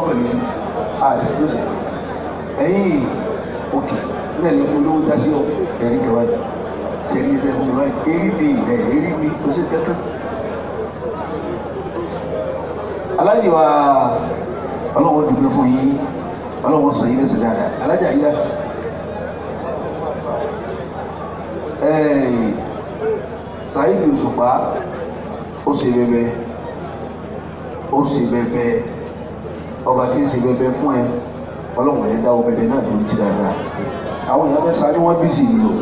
pẹ̀lú a disclose ẹ̀yìn òkè náà ní olówó dásí ọ ẹ̀rí kẹwàá yìí sẹ́ni ẹ̀rí fún mi báyìí èrí mi ẹ̀ èrí mi kò sí kankan. aláàjì wa ọlọ́wọ́ dùgbẹ́ fún yín ọlọ́wọ́ sọ yín lẹ́sẹ̀ dáadáa alájà yíyá Saheed Òṣùpá ó ṣe bẹbẹ ó ṣe bẹbẹ ọba tí ń ṣe bẹbẹ fún ẹ ọlọ́wọ́ ẹ̀ dáwọ́ bẹbẹ náà tó ń ti dáadáa àwọn èèyàn fẹ́ sáré wọ́n bí sí i o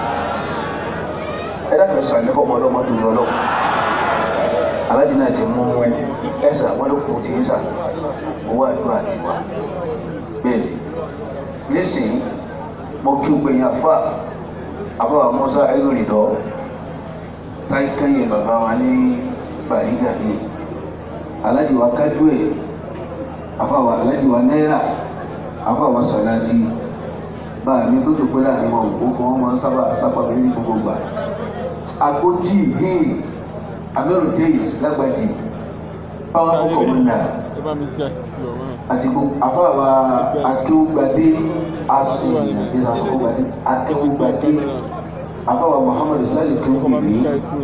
ẹ dákẹ́ sáré fọmọ ọlọ́mọ tó ní ọlọ́wọ́ aláàjì náà ti mú ẹsẹ̀ àwọn olókùn tí ń sà owó àdúrà tiwa bẹ́ẹ̀ nísìnyí mo kí o gbẹ̀yìn àfa àfa àmọ́sá ayélujára táyé kẹ́yìn bàbá wa ní bàrígà ní aláàjì wa kájú ẹ̀ àfa wa aláàjì wa náírà àfa wa sọ̀láàtì bá mi tó tó pé láàrin wọn ò kó wọn máa ń sábà sábà mi ní gbogbo gbà agbójì hìn amẹ́rù days lágbàjì powerful commander àti àfàwà akéwùgbadé asu akéwùgbadé akéwùgbadé àfàwà muhammadu sali kéwùgbadé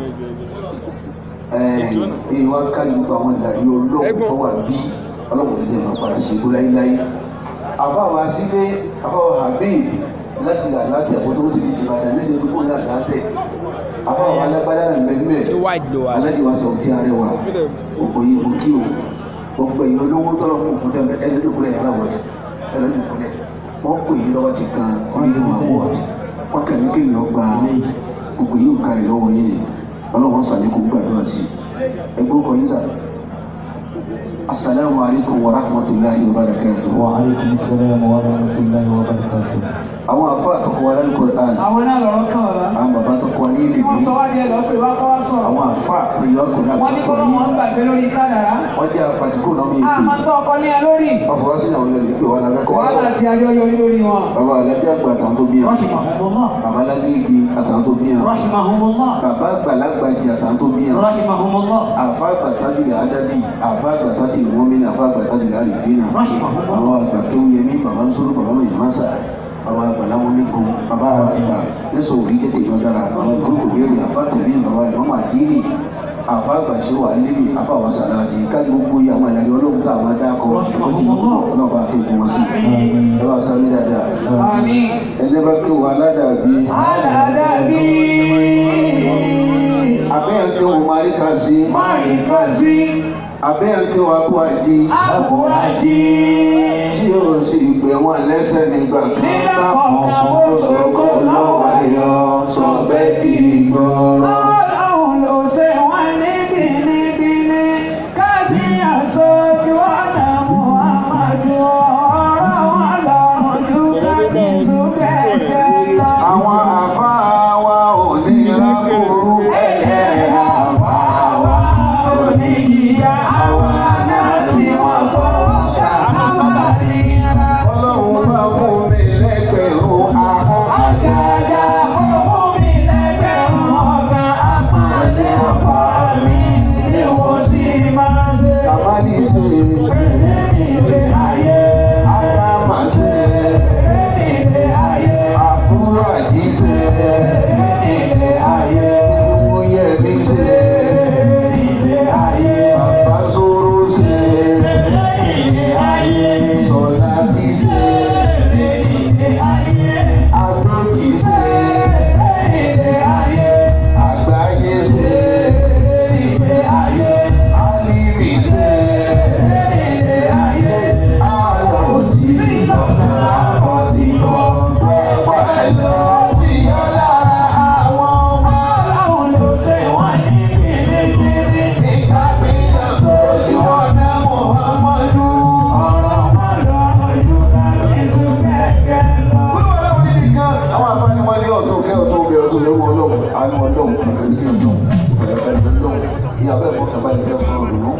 èyí wá kárí gbogbo àwọn ìdarí olóògùn tó wà bí ọlọ́run ní ẹ̀fọ́ padà ṣe kú láíláí àfàwà sílé àfàwà habib láti là látẹ̀ kó tó ti di tìbàdàn ní ìṣèlú kó náà látẹ̀ àfàwà alágbádá náà mẹ́gbẹ́ alájọ wa sọ̀rọ̀ tí a rẹwà òkò yìí mo kí o gbogbo èèyàn olówó tọ́lọ̀ fún òkú dẹ́mẹ ẹni tó kúrẹ́ yàrá wọ̀dì ẹni tó kúrẹ́ wọ́n pè yín lọ́wọ́ ti kan oníṣẹ́ wọn wọ̀dì wọ́n kàn ní kéèyàn gba gbogbo yìí ń kárí lọ́wọ́ yín ni ọlọ́wọ́n sàlékún gbàdúrà sí ẹgbẹ́ ọkọ̀ yín sà asalaamu alaykum wa rahmatulahi wa barakatuh. wa aleykum salaam wa rahmatulahi wa barakatuh. àwọn afa àkọ́kọ́ wa lálẹ́ kọ́ran àwọn náà lọ́rọ́ kàn wá. àwọn bàbá tó kọ́ ní ilé wọ́n mi sọ wá díẹ̀ lọ pé wá kọ́ wá sọ̀rọ̀. àwọn afa àpèyọ ọkùnrin wọ́n ní àkọ́kọ́ kọ́kọ́ wọn yìí gbàgbé lórí kádàrá. wọ́n jẹ́ apàtìkù náà mi ìpè àmọ́ tó ọkọ ní ẹ lórí. wọ́n fọwọ́ sínú àwọn ilé ìpè wọn làbẹ́ kọ́ wá wàhálà sọ̀rọ̀ àti ayọyọ lórí wọn. bàbá alájà àgbà àtàwọn tó bí ẹ rahimahumullah bàbá alágbèégi àtàwọn tó bí ẹ rahimahumullah bàbá àgbàlagbà jẹ àtàwọn tó bí ẹ rahimahumullah àfa àgbàtàjùlẹ adábì àfa àgbàtàjùlẹ mọmìnì àfa àgbàtàjùlẹ àlìfínà rahimahumullah. àwọn àgbà tó yẹ mí bàbá ń sọ̀rọ̀ bàbá mi màsà àwọn àgbà láwọn onígun bàbá àwọn àgbà lẹsọ òrí tètè ìjọ dára àwọn ìgbókò béèrè àfa tẹmí bàbá ìmọ̀mọ̀ àdínì àfa àgbà ṣe wà níbi àfa àwọn sàlàtì kájú gbogbo yìí àwọn ìlànà ọlọ́run tá àwọn adáko ọlọ́run bá kéèkó wọn sí ẹ bá sáré dáadáa àmín. ẹni bá kí wọn aládàbí aládàbí. abẹ́yẹn kí wọn máa rí ká sí máàrí kásí. abẹ́yẹn kí wọn kó àjí àbúrájì. tí o sì pè wọn lẹ́sẹ̀ nígbà nígbà kan kọ̀ọ̀kan ó sọ̀kò lọ́wọ́ ayọ̀ sọ bẹ́ẹ̀ kì í gbọ́rọ̀. Ọlọ́run ló ṣe wọ́n ní bínibíní kájí àṣojú ọ̀nà Muhammadu ọ̀rọ̀ wọn lọ́rùn ju kájí sùkẹ́kẹ́ lọ. àwọn àfa wa ò ní rákòrò Ẹ̀yẹ àwa wa oníyíyá àwa náà tí wọ́n kọ́ kàkásá nira. ọlọ́run bá fún mi lẹ́gbẹ̀rún ahọ́n Àgàgà owó mi lẹ́gbẹ̀rún ọ̀gá àpàdé ọkọ mi ni wọ́n sì máa ṣe. kàmáàlì ṣe Ilé ayé, ádámà ṣe ilé ayé, àbúrò àjí ṣe ilé ayé, ìwúyẹ̀mí ṣe ilé ayé, bàbá sóró ṣe ilé ayé, sọlá ti ṣe ilé ayé, agbójì ṣe ilé ayé, àgbáyé ṣe ilé ayé, álímì ṣe ilé ayé. àlọ́jì lọ́kàn àbọ̀tì kan pẹ́pẹ́ lọ sí ọ̀la àwọn ọmọ Ọlọ́run ló ṣe wọ́n ní kìrìkìrì. nígbà gbìyànjú sójú ọ̀nà Muhammadu. Ọ̀rọ̀ wọn lọ́rùn ju kábíyèsí kẹ̀kẹ́ lọ. àwọn afáàní wọn ní ọdún kẹ ọdún bẹ ọdún lọ́wọ́ Ọlọ́run àánú Ọlọ́run pẹ̀lú ní ọdún pẹ̀lú Ọlọ́run ní abẹ ẹ̀kọ́ kaba ní kẹfọ ọdún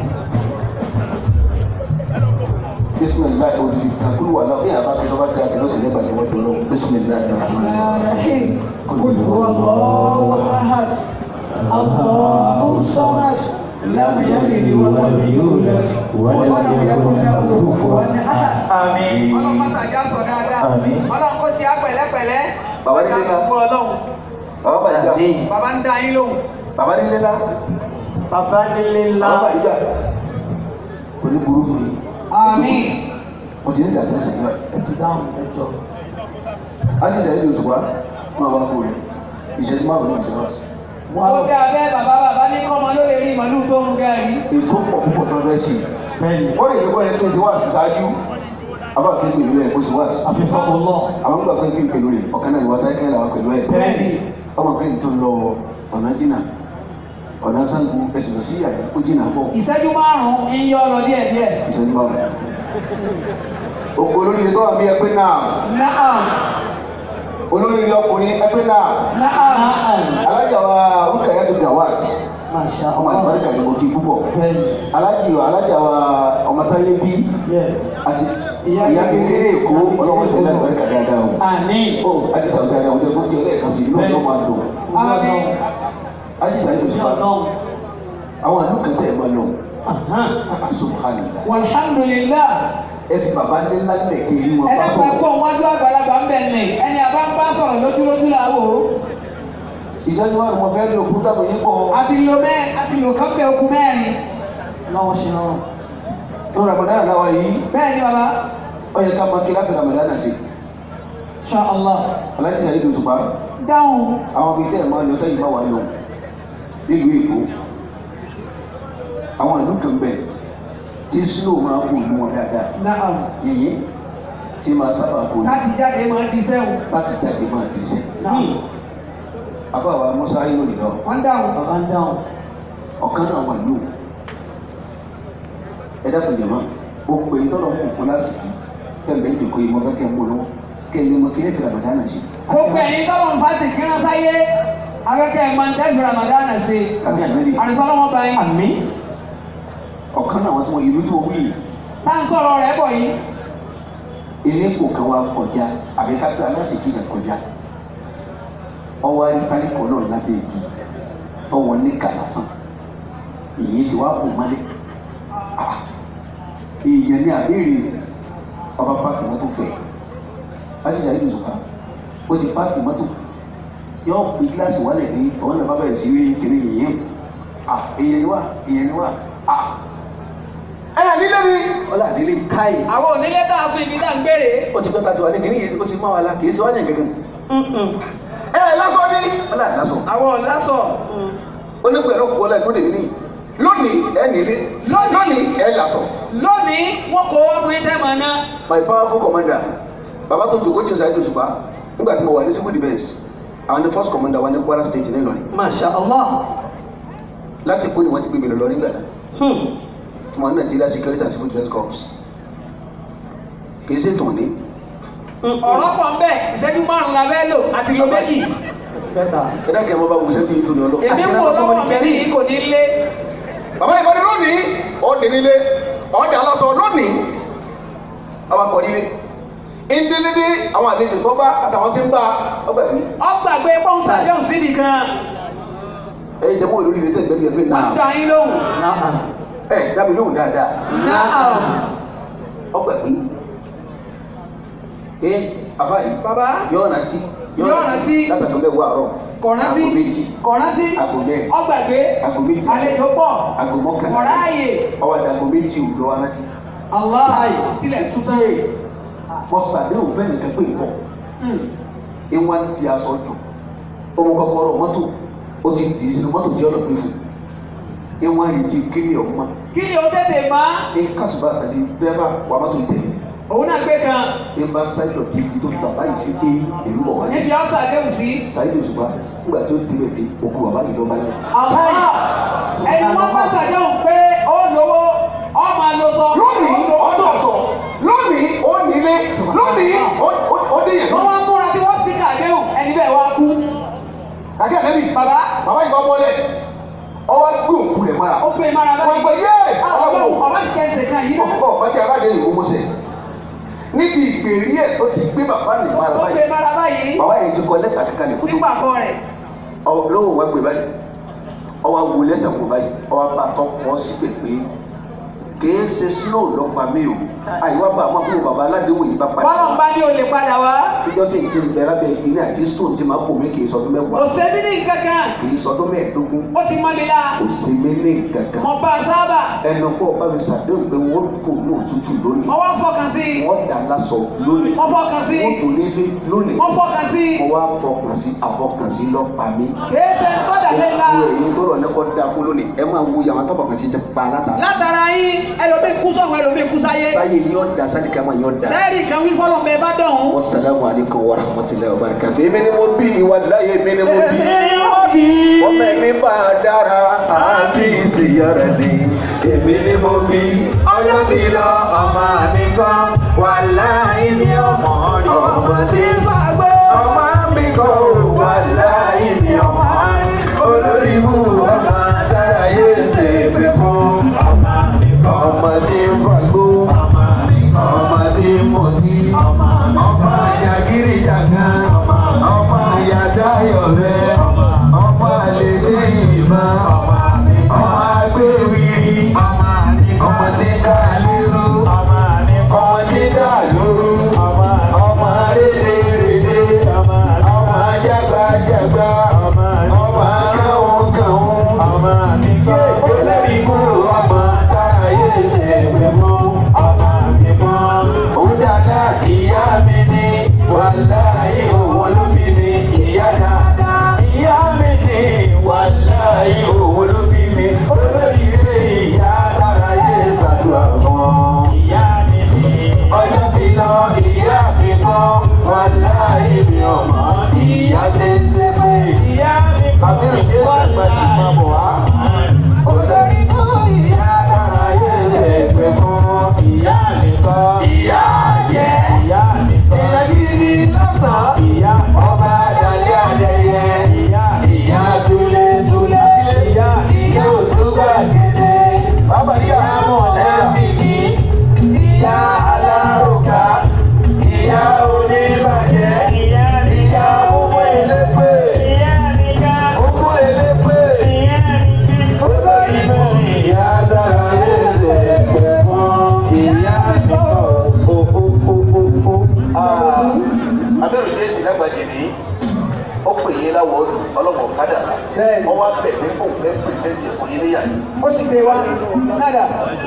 bisimilayi odi kakulu wà náà bí a bá kí lọ́ba kí a ti lọ sí nígbà tí wọ́n jọ lọ́wọ́ bisimilayi الرحيم قل هو الله أحد الله الصمد لم يلد ولم يولد ولم يكن له كفوا أحد Àmín. ọlọ́run mọ́sá já sọ dáadáa Àmín. ọlọ́run kó ṣe á pẹ̀lẹ́pẹ̀lẹ́ Bàbá nílé já náà. sọ ọlọ́run bàbá bàjá bàbá ń dá yín lóhùn bàbá nílé ńlá Bàbá nílé ńlá. bàbá bàjá kò ní burú fún yín àmín mo ti ní ìdàgbà ẹsẹ̀ níbẹ̀ Ẹ̀sùn dáhùn ẹjọ́. á ní ìṣẹ̀lẹ̀ ìlú òṣùpá máa wá kó rẹ̀ ìṣẹ̀lẹ̀ máa wọlé ìṣẹ̀lẹ̀ wá sí. ó dé abẹ́ bàbá bàbá ní kọ́mọ ló lè rí màlúù tó ń gẹ̀rí ètò pọ̀ púpọ̀ tó ń fẹ́ sí i Bẹ́ẹ̀ni. wọ́n lè ní kọ́ ẹ kí n ti wá sí ṣáájú àbá kí n pè lórí ẹ̀ kó ti wá sí. Àfisọ́kọ̀ lọ. àwọn gbà pé kí n pè lórí ẹ̀ ọ̀kan náà ìwà táyé kẹ́lẹ́ àwọn pẹ̀lú ẹ̀ Bẹ́ẹ̀ni. ọmọ kí n tó lọ ọ̀nà jìnnà ọ̀nà sango ẹ̀sìn lọ sí àyè ó jìnnà pọ̀ ìṣẹ́jú márùn-ún ń yọ lọ díẹ̀ díẹ̀ ìṣẹ́jú bá wọn. òkú olóríire tó wà bí ẹgbẹ́ náà naam olóríire ọkùnrin ẹgbẹ́ náà naam alájà wa rúkàyà tó gawat Masha ọmọ Allah. àlùbáríkà yìí mo kí púpọ̀ Bẹ́ẹ̀ni. alájì wa alájà wa ọmọ táyé bí Yes. àti ìyá kékeré èkó ọlọ́wọ́ tẹ̀lé àlùbáríkà dáadáa o. Àmín. ó àti sàbùkà dáadáa ọjọ́ tó jẹ́ lẹ́ẹ̀kan sí inú ọjọ́ máa dùn àmín àti sàbùkà Ní òṣùpá ọlọ́run. àwọn àlù kẹtẹ ẹ̀ máa lọ Ahán. subhanallah walhamdulillah ẹ fi bàbá ní ńlá nílẹ̀ kí èyí wọn bá ẹlẹ́pàá sọ̀rọ̀ kó wájú àgbàlagbà ń bẹ̀ ní ẹni àbá ń bá sọ̀rọ̀ lójúlójú làwò ìṣẹ́jú wa ni mo fẹ́ lò kúrú dàbò yín pọ̀ àti lo mẹ́ àti lo kán bẹ okun mẹ́rin Lọ́wọ́ ṣe rọrùn. ló ramadan náà wáyé bẹ́ẹ̀ ni bàbá ó yẹ ká máa kí láti ramadan náà sí insha Allah alájí sàyé tó ṣùpá dáhùn àwọn ibi tẹ́ ẹ̀ máa lọ tẹ́yìn máa wà lọ nílùú èkó àwọn ìlú kan bẹ̀ tí snow máa kó ìlú wọn dáadáa naam yìnyín tí máa sábà kó ní láti jáde máa di sẹ́wọ̀n láti jáde máa di sẹ́ naam afáwa musa yóò lè lọ wọ́n dáhùn Bàbá ń dáhùn. ọ̀kan náà wà lóò ẹ dákun jẹ̀ máa o pè é tọ́lọ̀ mú òkú lásìkò kẹ́mbẹ́ ìdìkọ yìí mo fẹ́ kẹ́ mú lọ́wọ́ kẹ́ ilé mọ́ kí lè fi ramadan náà sí gbogbo ẹ̀yin tọ́lọ̀ ń fásitì kí wọ́n sáyé akẹ́kẹ́ ẹ̀ máa ń tẹ́lifí ramadan ṣe àbí ànábì àrísọ́lọ́wọ́ bá yín Àmín. ọ̀kan náà wọ́n tí wọ́n ìlú tí wọ́n wí yìí tá ń sọ̀rọ̀ rẹ̀ bọ̀ yìí ilé kò kan wá kọjá àbí ká pé aláṣekí kan kọjá ọwọ́ aríparíkọ náà lábẹ́ igi tọwọ́ ní kàlásán ìyẹn ti wá kò mọ́lẹ̀ Ah, èèyàn ní àbẹ́rẹ́ ọba páàkì mọ́tò fẹ́ ajíṣà yìí nìṣọ̀kan ó ti páàkì mọ́tò yóò gbé gíláàsì wálẹ̀ ní ọ̀wọ́n náà bá bẹ̀rẹ̀ sí rí kiri yìnyín Ah, èèyàn ni wá èèyàn ni wá Ah, ẹ nílé mi ọlá nílé káyì àwọn onílé tá a fún ibi tá à ń gbére ó ti pẹ́ ká ti wà ní kìíní yìí ó ti máa wà lá kìí ṣe wá ní gẹ́gẹ́ ẹ lásán ní ọlá lásán àwọn ọ̀lásọ̀ onígbẹ̀rẹ̀ òkú ọlá ìlú dèmí ní lónìí ẹ nílé lónìí ẹ lásán lónìí wọ́n kó ọkùnrin tẹ́ mọ̀ náà my powerful commander bàbá tó dùn kójú ṣáájú ṣùgbọ́n nígbà tí mo wà ní civil defence àwọn ní first commander wa ní Kwara state ní Ìlọrin Masha Allah. láti kó ni wọ́n ti gbé mi lọ lọ nígbà náà Hmm. tí wọ́n ní Nigeria security and civil defence corps kì í ṣe tàn ní ọ̀rọ̀ pọ̀ ń bẹ̀ ìṣẹ́jú márùn-ún la fẹ́ lò àti lo méjì Bẹ́tà. ẹ dákẹ́ ẹ máa bá wù sẹ́ni yìí tó ní ọlọ́ èmi ń wò lọ́wọ́ mi ní kò ní lé bàbá ìbọn lónìí ọ̀dẹ nílé ọ̀dẹ aláṣọ lónìí àwọn akọ nílé ìdílédé àwọn àlejò tó bá àtàwọn tí ń bá ọgbà mi. ọgbàgbé pọ́ńsà jọ̀hún síbi kan ẹ jẹ́ mọ́ olórí rẹ̀ tẹ̀gbẹ́ yẹn pé wọ́n náà dá yín lóhùn Náà. ẹ dábì lóhùn dáadáa náà ọgbà mi. ẹ àbá yìí bàbá yọ ọ̀nà tí Yóò rántí. látàkùn bẹ́ẹ̀ wọ àárọ̀ kọ̀rántí àgbo méjì kọ̀rántí àgbo mẹ́rin ọgbàgbé àgbo méjì àlejò pọ̀ àgbo mọ́kànlá ọ̀ráàyè ọwọ́ àdàgbo méjì òwúrọ̀ wa rántí. Allah tilẹ̀ sùn Bẹ́ẹ̀ wọ́n sàdéhùn bẹ́ẹ̀ nìkan pé ìbọn. ìwọ̀n di aṣọ jù ọmọ kọ́kọ́rọ́ mọ́tò ó ti dì í sínú mọ́tò jẹ́ ọ̀nà pé fún ìwọ̀n rí ti kílì ọ̀hún kí ni o tètè máa ní kásùbà àti dẹ́rẹ́bà wà mọ́tò ìtẹ̀lẹ̀ òun náà gbé kan ní bá sáyidọ̀ bí ibi tó fi bàbá yìí sí pé èmi bọ̀ wá ní níbi ọ̀sà déhùn sí sáyidọ̀ ṣùgbọ́n nígbà tó débẹ̀ dé òkú bàbá yìí lọ́ba yẹn. Allah ẹni wọ́n bá ṣàdéhùn pé ó lówó ó máa lo sọ lónìí ọdún ọ̀sọ̀ lónìí ó nílé lónìí ó dé yẹn. wọ́n wá múra bí wọ́n sì kàdéhùn ẹni bẹ́ẹ̀ wá kú akẹ́ àtẹ́bí bàbá bàbá yìí bá wọlé ọwọ́ gbé òkú rẹ̀ mọ́ra. ó gbé mara wọ́n báyìí gbé yé ọlọ́wọ́ ọlọ́wọ́ ọba sì kẹ́sẹ̀ kan yìí náà ọ̀pọ̀ ọ̀pọ̀jẹ́ aládé ìwò mọ́sẹ̀ níbi ìgbèrí ẹ̀ tó ti gbé bàbá nì mọ́ra ó gbé báyìí mara báyìí bàbá yẹn ti kọ lẹ́tà kankan ní fúdù sígbà kan rẹ̀ lọ́wọ́ wọn gbé báyìí ọwọ́ wo lẹ́tà kò báyìí ọwọ́ bá tọ́ kọ́ sí pèpè kìí ṣe snow lọ́pàá mi o àyíwá bá àwọn àbúrò bàbá aládéhùn yìí bá padà bọ́lọ̀ ń bá ní olè padà wá ìjọ tí n ti bẹ lábẹ́ ìpínlẹ̀ àti stone ti máa kó mi kì í sọdún kò mẹ́wàá sẹ́bí ní kankan kì í sọdún mẹ́ẹ̀ẹ́dógún ó ti mọ́ mi la kò sí mi ní kankan mo bá a sábà ẹnu pọ̀ bá mi ṣàdéhùn pé wọ́n kò ní òtútù lónìí mo wá fọkàn sí i wọ́n dà lásọ lónìí mo fọkàn sí wọ́n i kò nílé lónìí mo fọkàn sí i mo wá fọkàn sí àfọkànsí lọ́pàá mi. kìí ṣe gbọ́dọ̀ lé la Wo èyí tó rọ̀ ní kọ́ da fún lónìí ẹ máa wo yàrá tó fọkàn sí ti pa látara. látara yín ẹlòmíì kú sọ̀rọ̀ ẹlòmíì kú sáyé sáyé yóò da sani kama yóò da. sẹ́ẹ̀rì kan wí fọlọ́ mẹ́ bá dọ̀hún. wasalaamu aleykum wa rahmatulahi wa barakatu. èmi ni mo bí wàláyé èmi ni mo bí. ọmọ ẹni bá a dára àbí ìsìyàrá ni. èmi ni mo bí. ọjọ́ ti lọ ọmọ mi kan wà láì ní ọmọ rí ọmọ tí ń fagbó ọmọ mi kọ́ wàláyé ni ọmọ rí. olórí ibú ọmọ dára yé ṣe pé fún. ọmọ mi kan ọmọ tí ń fagbó. ọmọ mi kan ọmọ tí ń mọtí. ọmọ mi ọmọ jàgírí jàgán. ọmọ yàdáyọ̀ bẹ́ẹ̀. ọmọ àlè tí ìbá. ọmọ mi ọmọ agbéwìrì. ọmọ mi ọmọ tí dá lérú. ọmọ mi ọmọ tí dá lóru. ọmọ ọmọ rédèrèdè. ọmọ ọmọ jágbájágbá. ọmọ ọmọ kàwọn kàwọn. ọmọ mi kan olórí ikú ọmọ tára yé ṣe pẹ̀ mọ́. ọmọ mi kan ó dáná ìyá mi ní wàláyé òun ló bí mi ìyá dáadáa ìyá mi ní wàláyé òun ló bí mi olórí ilé ìyá dára yé ṣàdúrà wọn. ìyá mi ní ọjọ́ ti lọ ìyá mi kọ́ wàláyé mi ọmọ ìyá ti ń ṣe pé ìyá mi kan àbẹ̀rẹ̀ yé ṣàgbàdì máa bọ̀ wá. olórí kú ìyá dára yé ṣe pé fún ìyá mi kan ìyá jẹ́. ìyá mi kan Ìyá gidi lọ́sàn-án. ìyá Ọba Adalẹ́ Adẹ́yẹ. ìyá Ìyá Túlé Túlé sílé. ìyá Ìyá Òtúgbà Gèdè. Bàbá Ìyá Ẹ̀mí. Ìyá Alárùkà. Ìyá Oníbàjẹ́. ìyá mi Ìyá Owó Elépè. ìyá mi kan Owó Elépè. ìyá mi kan. Olórí ìlú ìyá dára lẹ́sẹ̀ pẹ̀ fún. ìyá mi kan o o o o o. abẹ́rù jésì lágbàjì ní ó pè yín láwọ̀ ọdún ọlọ́mọ kádàrá Bẹ́ẹ̀ni. wọ́n wá bẹ̀ mí kó fẹ́ pèsèntì fún yín níyà yìí ó sì gbé wa nádà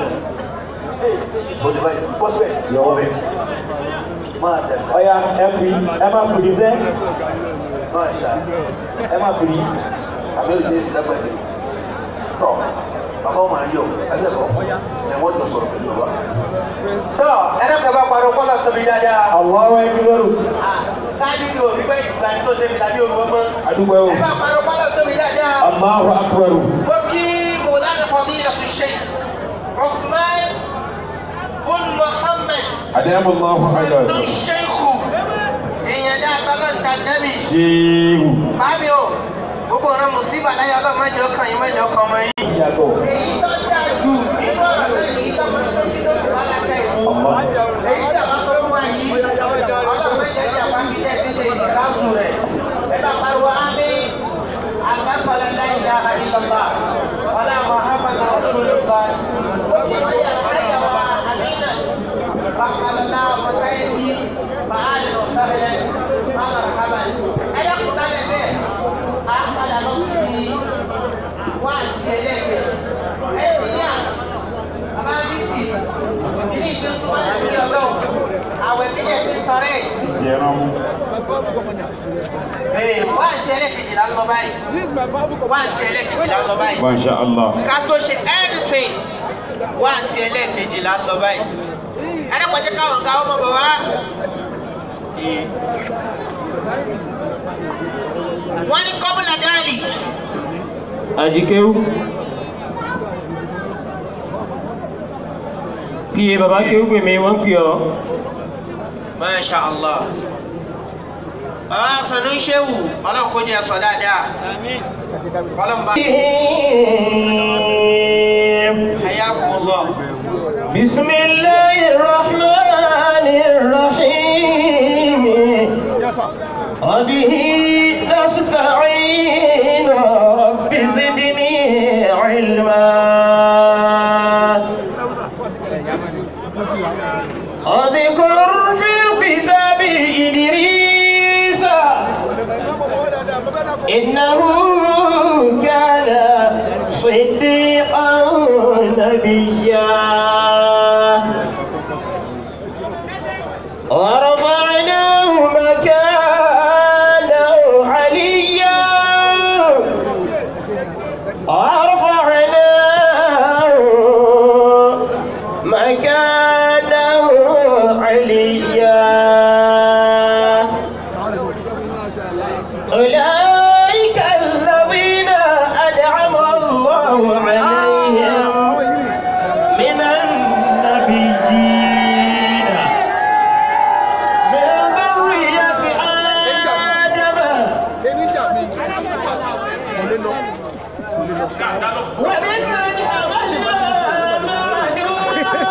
ó ní báyìí bọ́ síbẹ̀ wọ́n bẹ̀ máa dàgbà ọ̀ya ẹ pè ẹ máa pè ní sẹ́ máa ṣá ẹ máa pè ní. abẹ́rù jésì lágbàjì tọ́ bàbá wọn máa yọ abẹ́kọ̀ ẹ̀ wọ́n jọ sọ̀rọ̀ pẹ̀lú wa. tọ́ ẹ̀rẹ́kẹ̀ bá parọ́ kọ́lá tóbi dáadáa Allahu Akbar. káàdì ni òbí bẹ́ẹ̀ ìgbà tó ṣe fi tàbí òru ọmọ Adúgbò o. ẹ bá parọ́ kọ́lá tóbi dáadáa. Allahu Akbar. وكي مولانا فضيلة الشيخ عثمان بن محمد Adamu Allahu سن Akbar. الشيخ èèyàn dá agbálọ́ǹta nẹ́bì Ṣéwù. bábí o gbogbo ọ̀rọ̀ mùsíbà láyé ọlọ́run mẹ́jọ kan yín mẹ́jọ kan ọmọ yín. Ìyàtọ̀. èyí tó dáa jù nínú ọ̀rọ̀ náà ní ìtọ́ máa sọ kí ló sì wá lákà yìí. Allah. èyí tí a bá sọ fún wa yìí ọlọ́run mẹ́jọ jẹ́ àpá kí ẹ̀ ti ṣe ìdáhùn rẹ̀ ẹ bá pariwo ámì àgbàkọ̀lẹ̀ láì dáhà ìlọ́gbà wàlá muhammad rasulullah lókè wọ́n yà káyà wa àmínà bàkàlọ́lá mọ̀táyẹ̀dì bàálì ọ̀sàrẹ̀ mama rahman ẹ̀yà kúta lẹ̀ bẹ́ẹ̀ á padà lọ sí wá sí ẹlẹ́gbẹ̀ẹ́ ẹ̀jìníà bàbá bíbí kìíní ti súnmọ́ ẹ̀mí ọlọ́run àwẹ̀ bí ẹ̀ ti tọrẹ́ ẹ̀. Jẹran. Ee, wá sí ẹlẹ́kejìlá lọ báyìí. Wá sí ẹlẹ́kejìlá lọ báyìí. Masha Allah. Ká tó ṣe anything, wá sí ẹlẹ́kejìlá lọ báyìí. Ẹlẹ́kọ̀ọ́jẹ́ káwọn ká ọmọ bàbá. Ee. Wọ́n ní kọ́bùlà dáàlì. Àjíkéwú. Kí bàbá kéwú pè mí wọ́n pè ọ́. Masha Allah. Bàbá Sanu Ṣéwù, ọlọ́run kó jẹ́ sọ dáadáa. Ọlọ́run bá Hayyakumullah. بسم الله الرحمن الرحيم وبه نستعين رب زدني علما اذكر في الكتاب إدريس إنه كان صديقا نبيا ورفعناه مكانا عليا ورفعناه مكانا عليا أولئك الذين أنعم الله عليهم من النبيين من ذرية آدم ومن من حملنا مع نوح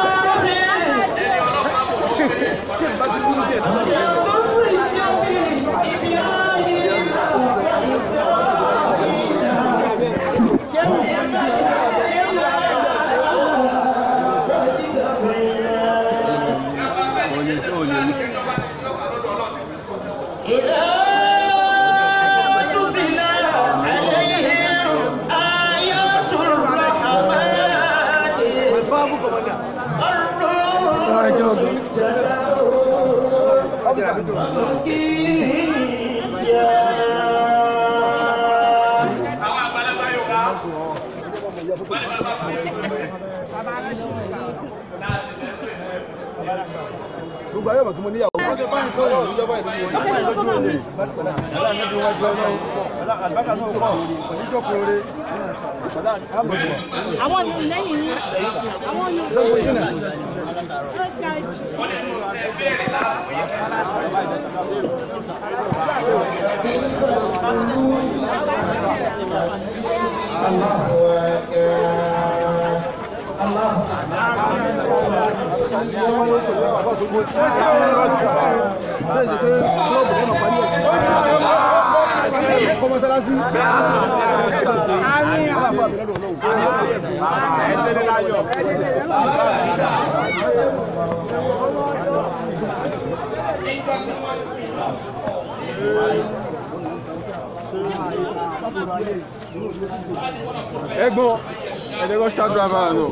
إذا تتلى عليهم آيات الرحمن خروا سجيا gbogbo ayé ọmọ kí mo níyàwó. àwọn ní lẹ́yìn ní àwọn ní ẹ̀gbọ́n ẹdẹkọ ṣàdúrà máa nù.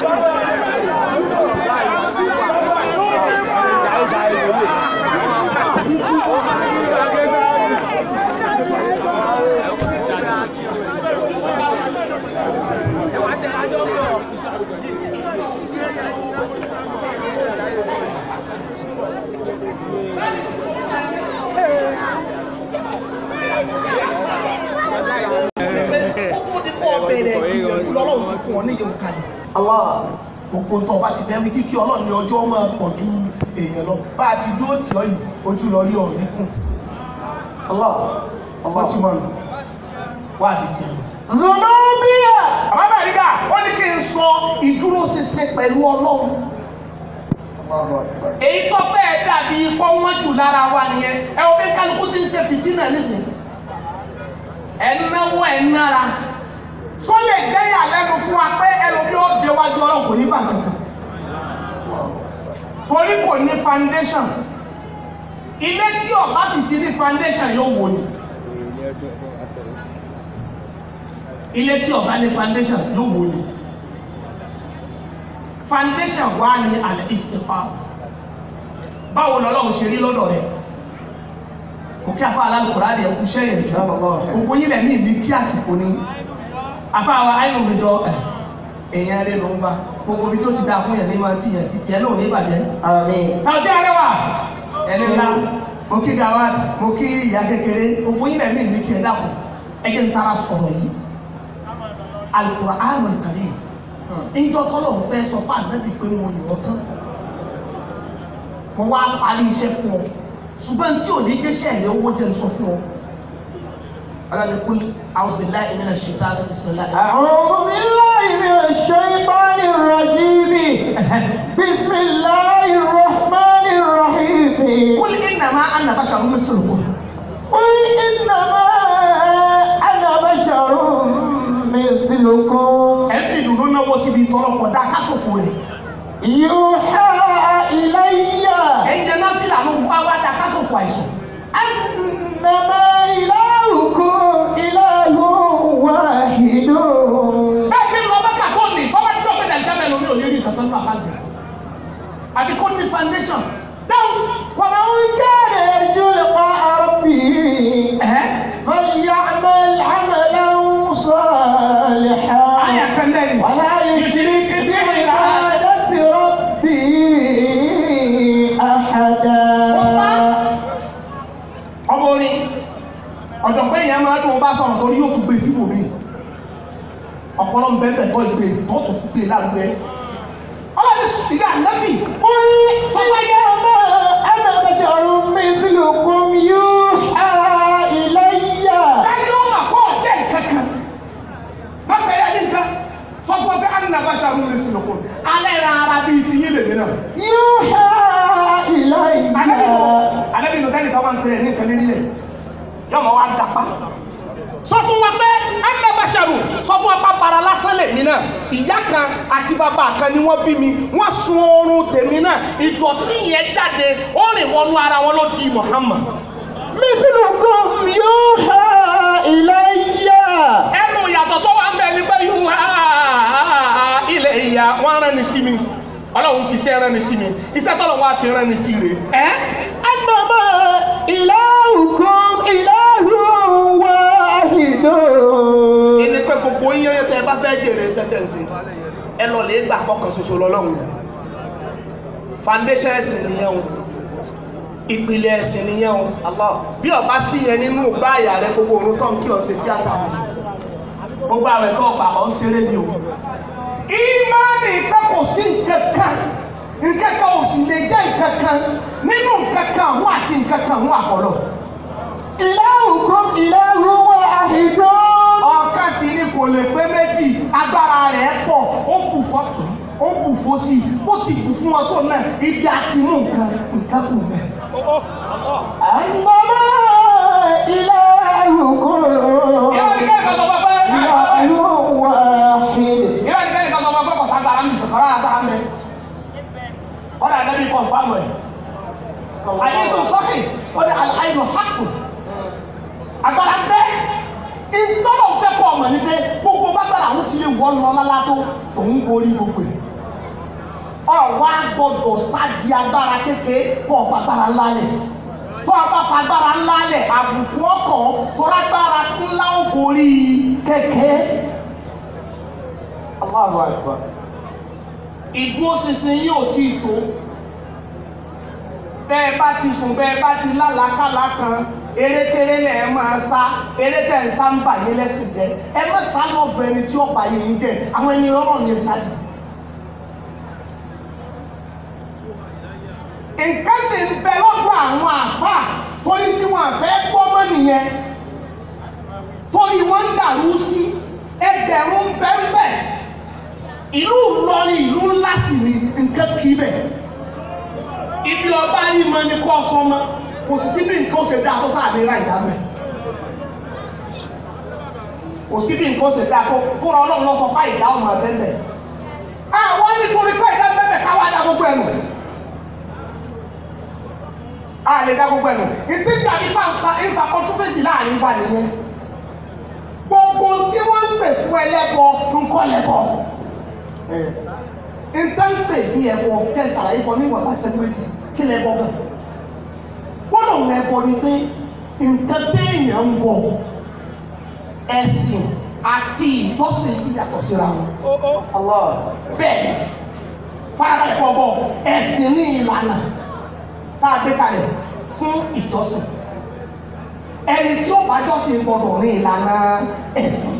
kókó ní kó bẹ̀rẹ̀ ìyẹ̀wò lọ́lọ́run ti fún ọ ní ìyẹ̀wò kalẹ̀. Allah gbogbo tó bá ti fẹ́ wí kíkí ọlọ́run ní ọjọ́ máa pọ̀ ju èèyàn lọ bá a ti dúró tì ọ́ yìí ojú lọ rí ọ̀rẹ́ kù. Allah ọmọ tí wọ́n lò wá àti tì ọ́. Zolomia àbábà nígbà wọ́n ní kí n sọ ìdúró ṣinṣin pẹ̀lú ọlọ́run. èyí tó fẹ́ dàbí ipò wọ́n jù lára wa nìyẹn ẹ wo bí kálukú ti ń ṣe fìtínà nísìnyí ẹnáwó ẹnára sọ lè jẹ́ ìyàlẹ́nu fún wa pé ẹlòmí ó dé wájú ọlọ́run kò ní bàtà kan torí kò ní foundation ilé tí ọba sì ti ní foundation yóò wò ni ilé tí ọba ní foundation yóò wò ni foundation wà ní àlẹ́ ìsìnkú báwo lọ́lọ́run ṣe rí lọ́dọ̀ rẹ̀ kò kí afa alálùkùrá rẹ̀ kú sẹ́yìn rẹ̀ gbogbo yín lẹ̀ ní ìbí kí àsìkò ní afa wa ayé òwe dọ ẹ̀ èèyàn rẹ̀ ló ń bá gbogbo ibi tó ti dáa fún yẹn ní máa ti yẹn sí tiẹ̀ náà ní ìbàjẹ́. sàwùjẹ́ arẹwà ẹni ńlá mo kí gawat mo kí ìyá kékeré gbogbo yín lẹ̀ ní ìbí kí ẹ dàpọ̀ ẹ jẹ́ ń tara sọ̀rọ̀ yìí Al-Qur'an Al-Karim ìjọ tọ́lọ̀ ń fẹ́ sọ fún àdébì pé mo yàn ọ́ tán mo wá parí iṣẹ́ fún ọ ṣùgbọ́n tí ò ní jẹ́ṣẹ́ ẹ̀yẹ owó jẹ́ ń sọ fún ọ. Aláàbí kú a'udhu billahi minash shaitani bismillah. أعوذ بالله من الشيطان الرجيم بسم الله الرحمن الرحيم Qul innama ana basharun mislukum. قل إنما أنا بشر مثلكم Ẹ síbi tọ́lọ́pọ̀ dá kásòfò rẹ̀ يوحى إلي ẹ̀yin jẹ́ náà fìlà ló wá wá dá kásòfò àìsàn أنما إلهكم إله واحد bẹ́ẹ̀ kí n lọ bẹ́ẹ̀ kàkó ní bọ́lá tí wọ́n fẹ́ dàgbà mẹ́rin lórí òní rí nǹkan tó ń lọ àkáǹtì àbí kó ní foundation dáhùn ومن كان يرجو لقاء ربه ẹ̀hẹ́ فليعمل عملا صالحا àyà kan lẹ́yìn ولا يشرك بعبادة ربه أحدا ọmọ orin ọ̀jọ̀gbọ́n èèyàn máa dùn bá sọ̀rọ̀ torí yóò tún gbé sí wòmí ọ̀pọ̀lọ́ ń bẹ́ẹ̀ tó ìgbé tó tún fi gbé lárugẹ ọlọ́dún ìgbà nẹ́bì قل إنما أنا بشر مثلكم يوحى إلي láyé ó mà kọ́ ọ̀jẹ́ kankan má bẹ̀rẹ̀ ní nǹkan sọ fún ọ pé ànínà bá ṣàrú ní sinukun alẹ́ ra ara bíi ti yín lèmi náà يوحى إلي anabi nù tẹ́lẹ̀ káwọn tẹ̀lé ní nǹkan nílẹ̀ yọmọ wa dapa sọ fún wa pé ẹnlẹ́bàṣẹ́rù sọ fún wa pé bara lásán lèmi náà ìyá kan àti bàbá kan ni wọ́n bí mi wọ́n sun oorun tèmi náà ìdọ̀tí yẹn jáde ó rìn wọnú ara wọn ló di Muhammad مثلكم يوحى إلي ẹnu ìyàtọ̀ tó wà ń bẹ̀ ni pé yóò wá ilẹ̀ ìyá wọn rán ni sí mi ọlọ́run fi iṣẹ́ rán ni sí mi iṣẹ́ tọ́lọ̀ wá fi rán ni sí rè é أنما إلهكم إله واحد ẹni pé gbogbo yín yẹn tẹ ẹ bá fẹ́ jèrè sẹ́tẹ̀nsì ẹ lọ lè gbà kọkàn ṣoṣo lọ́lọ́run foundation ẹ̀sìn nìyẹn o ìpìlẹ̀ ẹ̀sìn nìyẹn o Allah bí ọba sí yẹn nínú ìgbà àyà rẹ gbogbo òun tó ń kí ọ ṣe tíátà gbogbo àwẹ̀ tó ọgbà ọ ń ṣeré ni o ìmánì pé kò sí nǹkan kan nǹkan kan ò sì lè jẹ́ nǹkan kan nínú nǹkan kan àwọn àti nǹkan kan àwọn àfọlọ́ إلهكم إله واحد ọ̀kan sì ni kò lè pé méjì agbára rẹ̀ pọ̀ ó kù fọ́tún ó kù fósì ó ti kù fún wọn tó náà ibi àti mú nǹkan nǹkan kù mẹ́. أنما إلهكم ìwọ ni kẹ́lẹ́ kan sọ fún ẹ pé إله واحد ìwọ ni kẹ́lẹ́ kan sọ fún ẹ pé kò ságbára ń bì kọ́ra agbára ń bẹ. ọ̀dà àdébí kan fáwọn ẹ̀. àdéhùn sọ́kì ó ní àìlọ́ hàkù agbára ń bẹ. ìtọ́lọ̀ fẹ́ kọ́ ọmọ ní pé gbogbo bàbára àwọn ti lè wọ́n lọ lálá tó tòun borí gbogbo ẹ̀. ọ̀wá gbọ́dọ̀ sáàdì agbára kékeré kọ́ ọ̀fà agbára ńlá lẹ̀ tó a bá fa agbára ńlá lẹ̀ àbùkù ọkọ̀ tó lágbára ńlá ó borí kékeré. Allahu Akbar. ìdúró ṣinṣin yóò tí ì tó bẹ́ẹ̀ bá ti sùn bẹ́ẹ̀ bá ti lálàákàlà kan erékeré lẹ̀ ẹ máa sá eré tẹ̀ ń sá ń bà yín lẹ́sìn jẹ́ ẹ má sá lọ́bẹ̀ ẹni tí ó bà yín jẹ́ àwọn ẹni rọ́rọ̀ ní sáàdì. nǹkan sì ń bẹ lọ́dọ̀ àwọn àfà torí tí wọ́n fẹ́ gbọ́ mọ́ nìyẹn torí wọ́n ń dàrú sí ẹgbẹ̀rún bẹ́ẹ̀ ìlú Ìlọrin ìlú ńlá sì ni nǹkan kì í bẹ̀ ibi ọba yìí mọ ní kọ́ sọmọ kò sì síbi nǹkan ó ṣe dáa tó tà ní ra ìdá mẹ́ kò síbi nǹkan ó ṣe dáa tó fúnra ọlọ́run lọ sọ fá ìdá ọmọ abẹ́bẹ̀ àwọn nítorí pé ìdá bẹ́bẹ̀ káwá dá gbogbo ẹnu a lè dá gbogbo ẹnu ìtí tàbí pàǹfà ìfà kọ́ńtúfèsì láàrin wa nìyẹn gbogbo tí wọ́n ń pè fún ẹlẹ́bọ ńkọ́ lẹ́bọ ntẹ́ǹpẹ̀ ní ẹ̀bọ kẹsàrà yìí fọ níwọ̀n bá sẹ́ni méjì kí lẹ́bọ gan gbọ́dọ̀ ń ẹ̀bọ ni pé nǹkan téèyàn ń bọ̀ ẹ̀sìn àti ìjọsìn sí yàtọ̀ síra wọn. Allah bẹ́ẹ̀ fara ẹ̀kọ́ bọ̀ ẹ̀sìn ní ìlànà tá a gbé kalẹ̀ fún ìjọsìn ẹni tí ó bá jọ́sìn gbọ́dọ̀ ní ìlànà ẹ̀sìn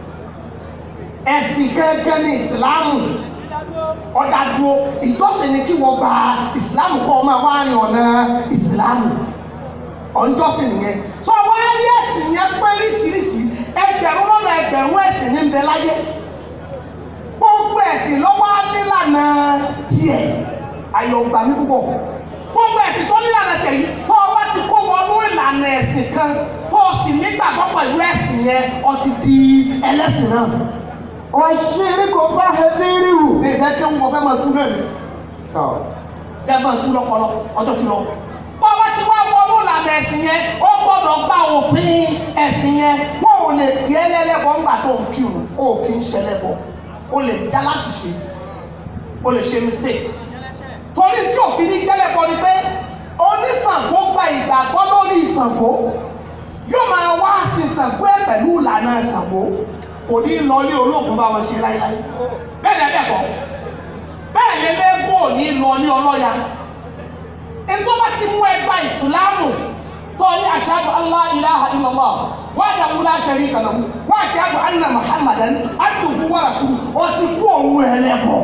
ẹ̀sìn gẹ́gẹ́ ní ìsìláàmù ọ̀dàdúró ìjọsìn ni kí wọ́n gba ìsìláàmù kọ́ ọmọ wa ní ọ̀nà ìsìláàmù ọ̀njọ́sìn nìyẹn tó wá rí ẹ̀sìn yẹn pé oríṣiríṣi ẹgbẹ̀rún lọ́nà ẹgbẹ̀rún ẹ̀sìn ní bẹ láyé gbogbo ẹ̀sìn lọ́wọ́ nílànà tiẹ̀ ayọ̀ gbà mí púpọ̀ gbogbo ẹ̀sìn tó nílànà tiẹ̀ yìí tó o bá ti kó wọnú ìlànà ẹ̀sìn kan tó o sì nígbàgbọ́ pẹ̀lú ẹ̀sìn yẹn o ti di ẹlẹ́sìn náà والشرك فاحذره ní ìfẹ́ tí wọ́n fẹ́ máa tú náà ni jẹ́ máa tú lọ́pọ̀lọ́ ọjọ́ ti lọ. bọ́lá tí wọ́n wọnú ìlànà ẹ̀sìn yẹn ó gbọ́dọ̀ gba òfin ẹ̀sìn yẹn wọ́n ò lè gbé ẹlẹ́lẹ́bọ̀ ńgbà tó ń kírun ó kì í ṣẹlẹ́bọ̀ ó lè já láṣìṣe ó lè ṣe mistake. torí tí òfin ní jẹ́lẹ́bọ̀ ni pé oníṣàngó gba ìgbàgbọ́ lórí ìṣàngó yóò máa wá sí ìṣàngó ẹ̀ pẹ̀lú ìlànà ìṣàngó kò ní lọ ní olóògùn bá wọn ṣe láíláí bẹ́ẹ̀ ni ẹ̀dẹ̀kọ́ bẹ́ẹ̀ ni lẹ́gbọ́ ò ní lọ ní ọlọ́ya ẹni tó bá ti mú ẹgbà ìsìláàmù tó ní ashhadu an la ilaha illallah wahdahu la sharika lahu wa ashhadu anna muhammadan abduhu wa rasuluhu ó ti kú òun ẹlẹ́bọ̀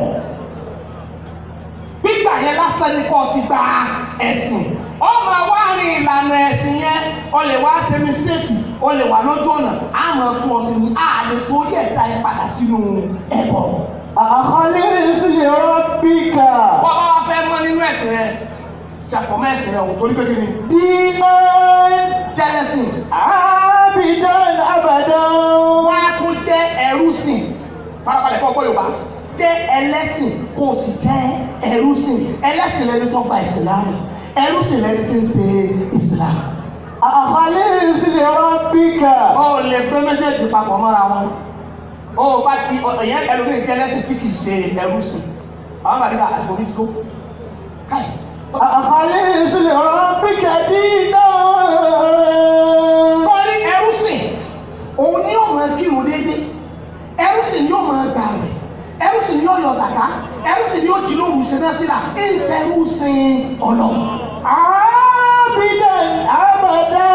gbígbà yẹn lásán ni kò ti gba ẹ̀sìn ó máa wá rin ìlànà ẹ̀sìn yẹn ó lè wá ṣe mísíkì ó lè wà lójú ọ̀nà á máa tún ọ sí ni á lè torí ẹ̀dá ẹ padà sínú ẹbọ. أخلص لربك wọ́n bá wá fẹ́ mọ́ nínú ẹ̀sìn rẹ ṣàfọ̀mọ́ ẹ̀sìn rẹ òun torí pé kí ni دينا jẹ́lẹ́sìn عابدا أبدا wọ́n á tún jẹ́ ẹrú sìn farabalẹ̀ fún ọgbọ́n Yorùbá jẹ́ ẹlẹ́sìn kó o sì jẹ́ ẹrú sìn ẹlẹ́sìn lẹni tó gba ìsìlámù ẹrú sìn lẹni tí ń ṣe ìsìlámù. أخلص لربك ó lè gbé méjèèjì papọ̀ mọ́ra wọn ó bá ti ẹ̀yẹ ẹlòmíì jẹ́ ẹlẹ́sìn tí kì í ṣe ẹrú sìn àwọn màdìgbà àsìkò mi ti tó káyì. أخلص لربك دينا sọ́ọ́rí ẹrú sìn òun ni yóò máa kírun déédéé ẹrú sìn ni yóò máa gbà rẹ̀ ẹrú sìn ni yóò yọ zàká ẹrú sìn ni yóò jí lóru ṣe náà fìlà ń sẹ́rú sìn ọlọ́run. عابدا أبدا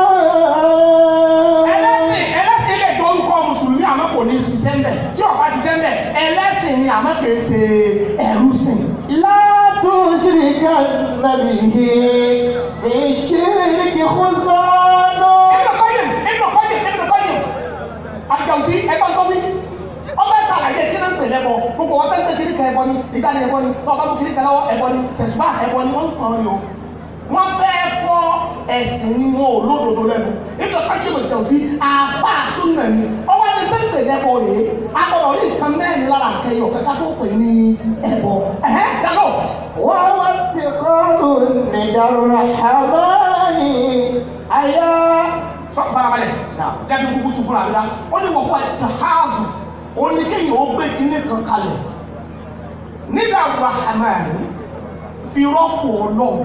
ẹlẹ́sìn ẹlẹ́sìn lè tó orúkọ mùsùlùmí àmọ́ kò ní ṣiṣẹ́ ń bẹ̀ tí ó bá ṣiṣẹ́ ń bẹ̀ ẹlẹ́sìn ni àmọ́ kì í ṣe ẹrú sìn. لا تشركن به في الشرك خسران Ibn Qayyim, Ibn Qayyim, Ibn Qayyim. Àjọ̀sí ẹgbẹ́ tó wí. Ọba ṣàlàyé kí ló ń pè lẹ́bọ̀. Gbogbo wọn tẹ́lẹ̀ kiri kan ẹbọ ni, ìgbà ni ẹbọ ni, tọ́ba bú kiri kan lọ́wọ́ ẹbọ ni, tẹ̀sùbá ẹbọ ni wọ́n ń pọ̀ yọ. Wọ́n fẹ́ fọ́ ẹ̀sìn ni wọn ò lódodo lẹ́nu. Ibn Qayyim Àjọ̀sí àbá súnmọ̀ ni. Ọwọ́ ẹni tó ń pè lẹ́bọ̀ rèé. Agbọ̀dọ̀ ní nǹkan mẹ́rin lára nkẹyọ̀ kẹ́kẹ́ tó pè ní ẹbọ. Ẹ̀hẹ́ dàgbọ́. وهو اتقاء ندى الرحمن أيا Sọ farabalẹ̀. Lẹ́bi kúkú tu fúnra mi la. Ó ní wọ́pọ̀ ẹ̀tẹ̀háàzù. Ó ní kéèyàn ó gbé kíní kan kalẹ̀. Nígbà Rahman fi rọ́pò ọlọ́run.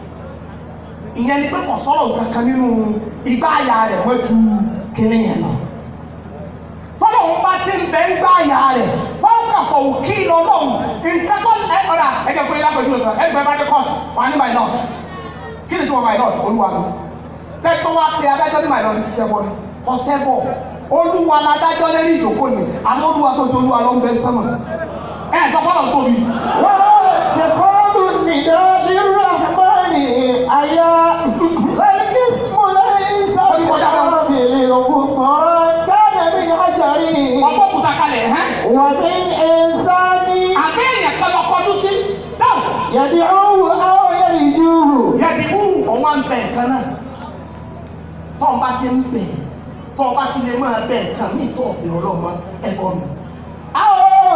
Ìyẹn ni pé kò sọ̀rọ̀ kankan nínú igbá àyà rẹ̀ wọ́n ju kíní yẹn lọ. Tọ́lọ̀ ń bá ti ń bẹ ń gbá àyà rẹ̀. Fọ́nkà fọ̀ òkì lọ́lọ́run. Nǹkan tó ẹ ọ̀dà ẹ̀jẹ̀ fún ilé àpèjú nǹkan. Ẹ gbẹ bá dé kọ́ọ̀tù. Wà ní my lord. Kí ni tí wọ́n my lord? Olúwa mi sẹ́tọ́ wá pé adájọ́ ní màìlọ́ni ti sẹ́bọ̀ ni kò sẹ́bọ̀ olúwa ládájọ́ lérí ìjókòó ni àmọ́ olúwa tó tó olúwa ló ń bẹ sánmà ẹ̀ sọ fọlọ́ tóbi. وهو اتقاء ندى للرحمن أيا الاسم ليس بقابل غفران كان من حجر ọgbọ́n òkúta kalẹ̀ ẹ̀ ومن إنسان àbẹ́ èèyàn kan lọ kọjú sí dáhùn يدعوه أو يرجوه yẹbi wú ọ̀wá ń bẹ nǹkan náà tọ́ ọ bá ti ń bẹ̀ tọ́ ọ bá ti lè máa bẹ nǹkan ní ìtọ́ ọ̀bẹ ọlọ́mọ ẹ̀kọ́ mi. أو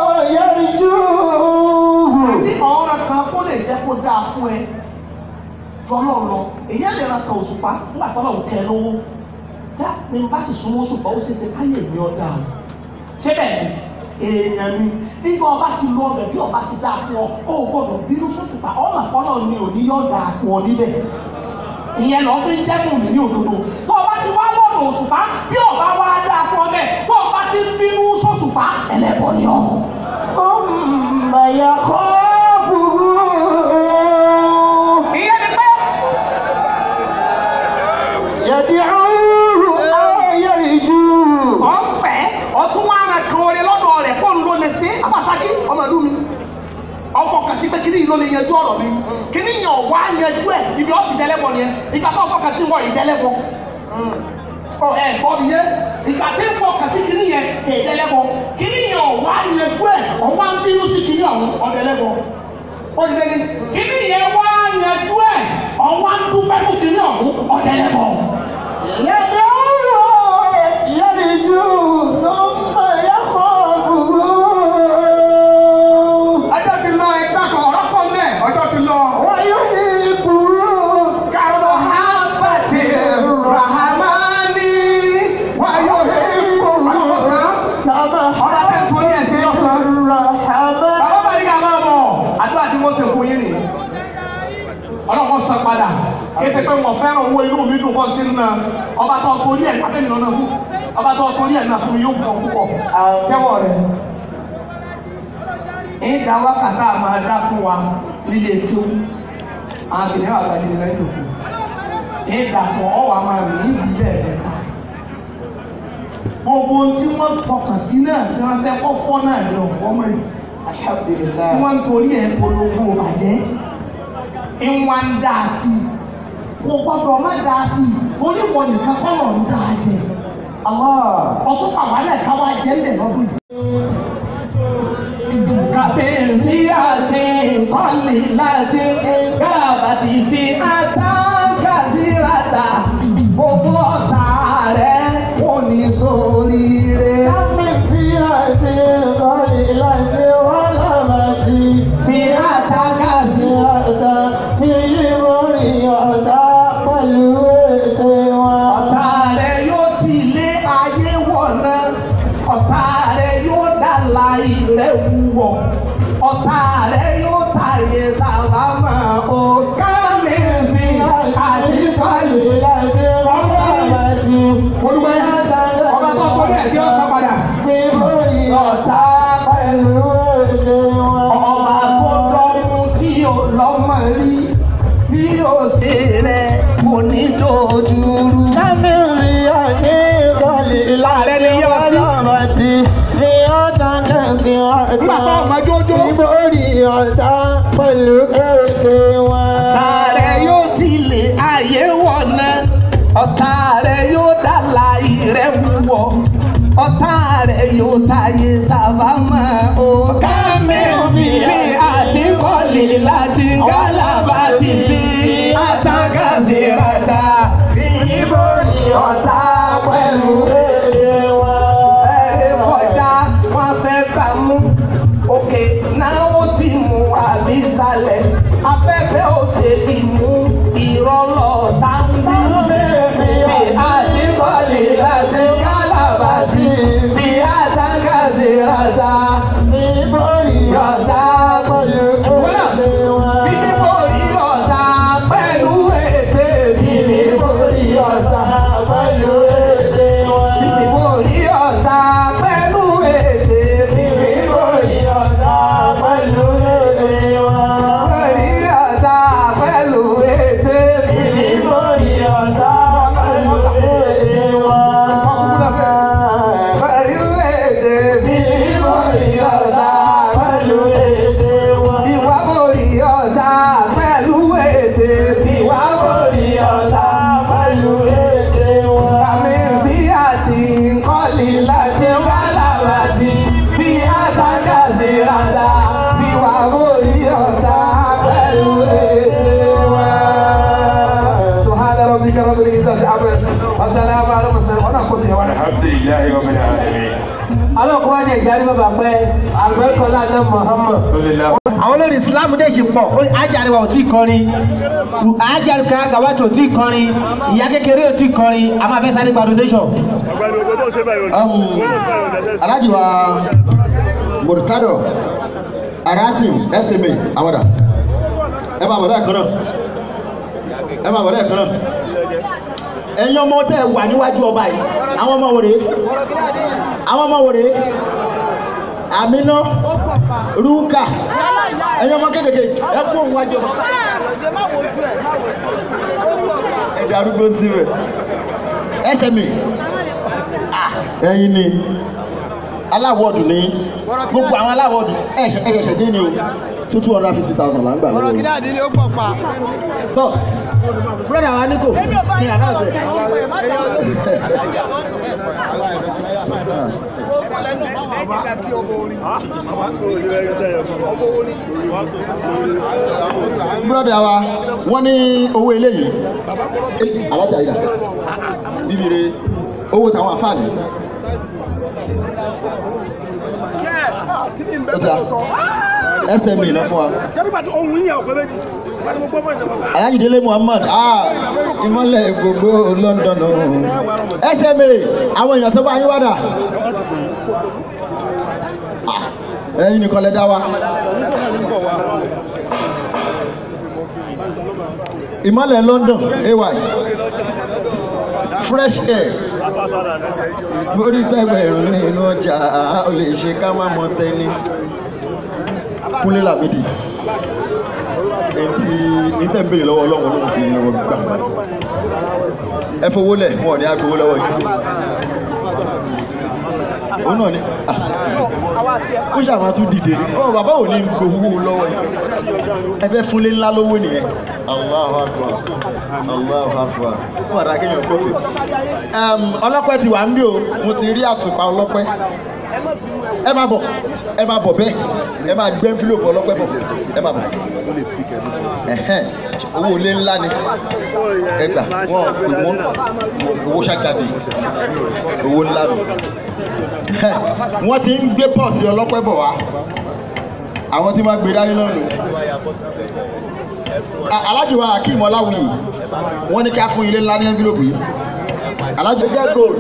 يرجوه bí ọ̀ràn kan kó lè jẹ́ kó dáa fún ẹ jọlọ lọ èyí lè ra kan òṣùpá nígbà tó lọ́wọ́ kẹ lówó dá ní bá sì súnmọ́ òṣùpá ó ṣeéṣe káyé mi ọ̀ dáa o ṣé bẹ́ẹ̀ ni èèyàn mi nígbà ọba ti lọ ọbẹ̀ bí ọba ti dáa fún ọ ó gbọ́dọ̀ bínú sóṣùpá ọmọ àpọ́nà ni ò ní yọ̀ dáa fún ọ níbẹ̀ ìyẹn lọ fi ń dẹ́kun mi ní òdodo tó ọba ti wá lọ́nà òṣùpá bí ọba wá dáa fún ọ bẹ́ẹ̀ tó ọba ti bínú sóṣùpá ẹlẹ́bọ ni ọ. ثم يخافه ìyẹn ni pé يدعوه أو يرجوه ọ̀pẹ ọtún wa ara kan orin lọ́dọ̀ rẹ̀ kó ń lo lè ṣe abasaki ọmọ ẹ̀dùn mi ọfọ kasi pé kíní yìí ló lè yanjú ọ̀rọ̀ mi kíní yìí ọ̀wá yanjú ẹ̀ ibi ọtí dẹ́lẹ́bọ ni ẹ ìgbà tó ọfọ kasi wọ ìdẹ́lẹ́bọ ọ ẹ gbọ́ mi yé ìgbà tí ń fọ kasi kíní yẹn kè dẹ́lẹ́bọ kíní yìí ọ̀wá yanjú ẹ̀ ọ̀wá ń bínú sí kíní ọ̀hún ọ̀dẹ́lẹ́bọ olùdẹ́ni kíní yẹn wá yanjú ẹ̀ ọ̀wá ń dúpẹ́ fún kíní ọ̀hún ọ̀dẹ́lẹ́bọ. يدعوه يرجوه ثم يخافه padà kí ẹsẹ̀ pé wọ́n fẹ́ràn owó inú mi dùn kọ́ ti ń na ọba tó torí ẹ̀ pàdé nìlọ́nà fún ọba tó torí ẹ̀ náà fún mi yóò gbọ́ púpọ̀ kẹ́wọ̀ rẹ̀ ń da wákàtá máa dá fún wa nílé tó àwọn kìnìún àgbàjì ní lẹ́yìn òkú ń dà fún ọwọ́ máa rìn ní ìbílẹ̀ rẹ̀ ta gbogbo tí wọ́n fọkàn sí náà tí wọ́n fẹ́ kọ́ fọ́ náà ní ọ̀fọ́ mọ́ yìí tí wọ́n ń torí ẹ̀ polongo bàjẹ́ ń wá ń dá a sí i kò gbọ́dọ̀ má dá a sí i torí wọn nìkan kọ́ lọ́ọ́ ń dá a jẹ ọtún pàwálẹ̀ káwá jẹ́ ńlẹ̀ lọ́dún yìí. Kàbíyèsí àti kọ́lì láti kábàtì fi àtàkà síradà gbogbo ọ̀tá rẹ̀ kò ní sórí rẹ̀. Fi àtàkà sí ọ̀tá rẹ̀ yóò ti lé ayé wọ̀nà ọ̀tá rẹ̀ yóò dá láì rẹ̀ wúwọ̀ ọ̀tá rẹ̀ yóò tàyè sábàmà ó kámi fi àti kọ́lì olùwẹ̀ ọba tó kọjú ẹ̀ sí ọ̀sán padà ọ̀tá pẹ̀lú ọba tó dọ́mú tí ò lọ́mọ rí bí ó ṣe rẹ̀ kò ní dojúrú. Láàrẹ ni yọ sí. Nígbà tó ọmọ jójó. Pẹ̀lú ètè wọn. Ọ̀tá rẹ̀ yóò ti lè ayé wọ̀nà. Ọ̀tá rẹ̀ yóò dá láì rẹ̀ wúwọ̀. Ọ̀tá rẹ̀ yóò táyé sábàmọ́. Ọ̀ká mẹ́fì bí àti kọ́lé láti gálábà ti fi àtàkàsí rata. Ìbòrí ọ̀tá pẹ̀lú èdè wọn. Ẹ̀rẹ́ kọjá wọn fẹ́ gbà mú. Òkè náà ó ti mú àbísàlẹ̀. Afẹ́fẹ́ ò ṣe ti mú ìrọ̀lọ́ táńbà. Bí àti kọ́lé láti gálábà ti fi àtàkàsí rata. Ìbòrí ọ̀tá pẹ̀lú èdè wọn. Ìbòrí ọ̀tá pẹ̀lú èdè ìbòrí ọ̀tá pẹ̀lú èdè wọn. Ìbòrí ọ̀tá pẹ̀lú èdè ìbòrí ọ̀tá pẹ̀lú èdè wọn. Ìbòrí ọ̀tá pẹ̀lú èdè ìbòrí ọ̀tá pẹ̀lú èdè wọn. Pẹ̀lú èdè ìbòrí ọ̀tá pẹ̀lú èdè wọn. Ìwà borí ọ̀tá pẹ̀lú èdè ìwà borí ọ̀tá pẹ̀lú èdè wọn. Àmì bí àti nkọ́lì láti wá láti bí àtàkà sí rádà bí wà borí ọ̀tá pẹ̀lú èdè wọn. Subhana rabbika rabbil izzati amma wa salamun ala al-mursalin wa naqulu wa alhamdulilayi wa bila alamin. Alọ́kùnrin ajẹ́ ìjáde bàbá pẹ́ àgbẹ̀kọ́lá náà Muhammad. alhamdulilayi. àwọn olórí islam dẹ̀ ṣe pọ̀ ó- ajáriwa ò tí ì kọrin ajáriwa gàwátì ò tí ì kọrin ìyá kékeré ò tí ì kọrin a máa fẹ́ sáré gba donation. alhaji wa murtado arasim sma awada ẹ máa bọ̀dọ̀ ẹ̀kan náà ẹ máa bọ̀dọ̀ ẹ̀kan náà ẹ̀yin ọmọ tẹ́ ẹ wà níwájú ọba yìí àwọn ọmọ wòrè àwọn ọmọ wòrè amina ruka ẹ̀yin ọmọ kékèké ẹ fún òun wájú ọba ẹ darúgbó síbẹ̀ sma ẹ̀yin ni aláwọ̀dù ní gbogbo àwọn aláwọ̀dù ẹ̀ṣẹ̀ ẹ̀ṣẹ̀ dín ní o two two hundred fifty thousand là ń gbà lọ́wọ́ ọ̀rọ̀ kìíní àdínní ó pọ̀ pa. tọ́ fúlọ́dà wa ní kò ní àdáṣe. búrọ́dà wa wọ́n ní owó eléyìí alájà ìdá bíbire owó táwọn àfáàní. ó ti à sma lọ fún wa. alájìdélé muhammad ah ìmọ̀lẹ̀ gbogbo london o. sma àwọn èèyàn tó bá yín wádà. Ah, ẹ̀yin nìkan lẹ dá wa. ìmọ̀lẹ̀ London ay fresh air lórí pẹ́gbẹ̀rún nínú ọjà ó lè ṣe ká má mọ tẹ́ni Kúnlé Lámìdí etí níta ń béèrè lọ́wọ́ ọlọ́run ló ń fi wọn gbà ẹ fowó lẹ̀ wọn ò ní agbowó lọ́wọ́ yìí òun náà ni ó ṣàmà tún dìde ní ọ bàbá ò ní gbowó lọ́wọ́ yìí ẹ fẹ́ fúnlé ńlá lówó nìyẹn Allahu Akbar Allahu Akbar ó wà dá kéèyàn kófì ọlọ́pẹ́ ti wà ń bí o mo ti rí àtùpà ọlọ́pẹ́ ẹ máa bọ̀ ẹ máa bọ̀ bẹ́ẹ̀ ẹ máa gbé envelope ọlọ́pẹ́ bọ̀ ẹ máa bọ̀ ẹ̀hẹ́n owó ilé ńlá ni ẹ gbà wọ́n pè wọ́n owó ṣàjáde owó ńlá ni wọ́n ti ń gbé pọ́ọ̀sì ọlọ́pẹ́ bọ̀ wá àwọn tí wọ́n gbé dání náà lò alájì wa Akeem Ọláwuyì wọ́n ní ká fún ilé ńlá ní envelope yìí alájì jẹ́ gold